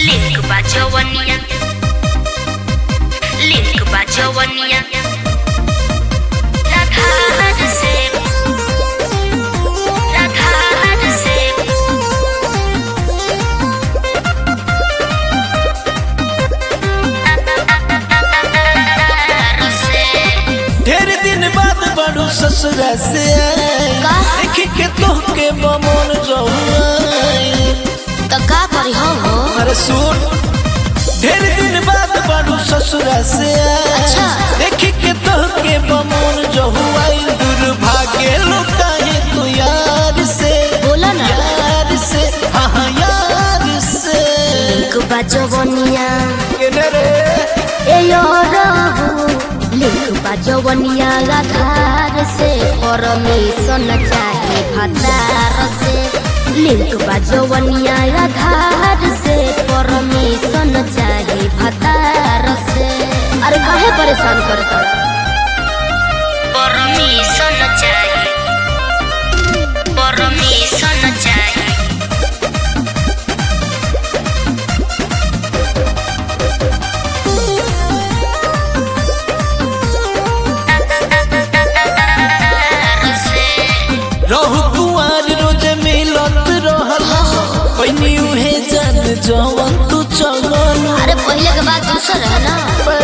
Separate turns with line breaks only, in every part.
Link बा जवनिया link बा जवनिया राधार से राधार से राधार से
ढेर दिन बाद बड़ू ससुरा से
का?
देख के तोहके बमन जहुआई
तो का करी हो हो
अरे सुन ढेर दिन बाद बड़ू ससुरा से
अच्छा।
देख के तोहके बमन जहुआई दुर्भाग्य लुकाए तू यार से
बोला ना।
यार से हाँ हाँ यार से
लिंक बा जवनिया
केने रे
ए यो रहू लिंक बा जवनिया आधार से परमिशन चाहे भतार से लिंक बा जवनिया आधार से परमिशन चाहे भतार से अरे काहे परेशान करता परमिशन चाहे परमिशन चाहे
रहु कुआर रोज मिलत रहल पैनी उहे जान जवन तू चलन
अरे पहले के बाद दूसर है ना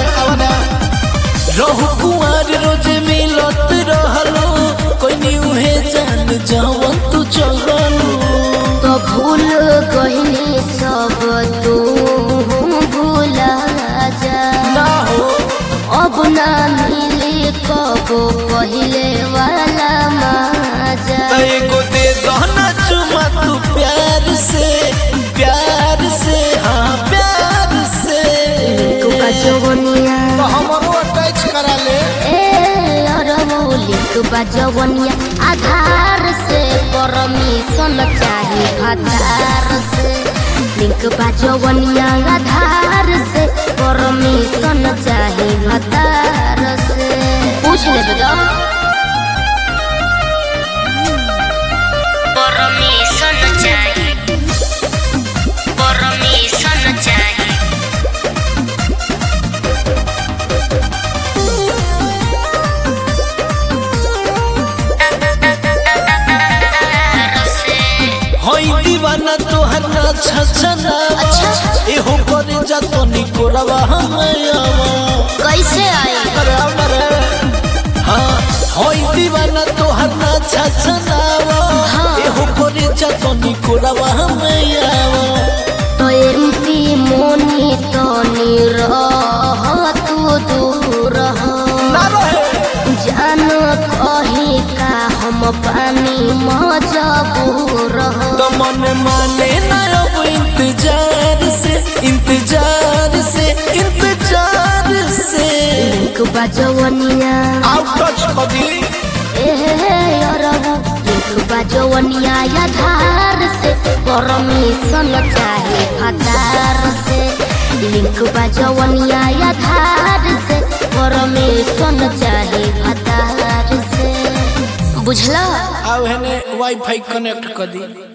रहु कुआर रोज मिलत रहल पैनी उहे जान जवन तू चलन
तो भूल गईनी सब तू भूला जा
ना हो
अब ना मिले कबो पहले वाला मजा
एगो दे दहना चुमा तू प्यार से प्यार से हाँ प्यार से
लिंक बजवनिया
हमरो अटैच करा ले
ए अरबो लिंक बजवनिया आधार से परमिशन चाहे आधार से लिंक बजवनिया आधार से परमिशन चाहे आधार से पूछ ले बेटा परमिशन चाहिए परमिशन चाहिए
हई दीवाना तोहर ना छछना
अच्छा।
एहो करे जा तो निकोरवा हमायावा
कैसे आई
अरे अरे हाँ हई दीवाना तोहर ना छछनावा
हाँ।
एहो करे जा तो निकोरवा हमायावा
तो एमपी मोनी तो निरह तू दूर हो
ना रहे
जान कही का हम पानी मजबूर हो
तो मन माने ना अब इंतजार से इंतजार से इंतजार से
लिंक बजवनिया
आउट टच कदी
ए अरबू लिंक बजवनिया आधार से परमिशन चाहे आधार से लिंक बजवनिया आधार से परमिशन चाहे आधार से बुझला
आव हेने वाईफाई कनेक्ट कर दी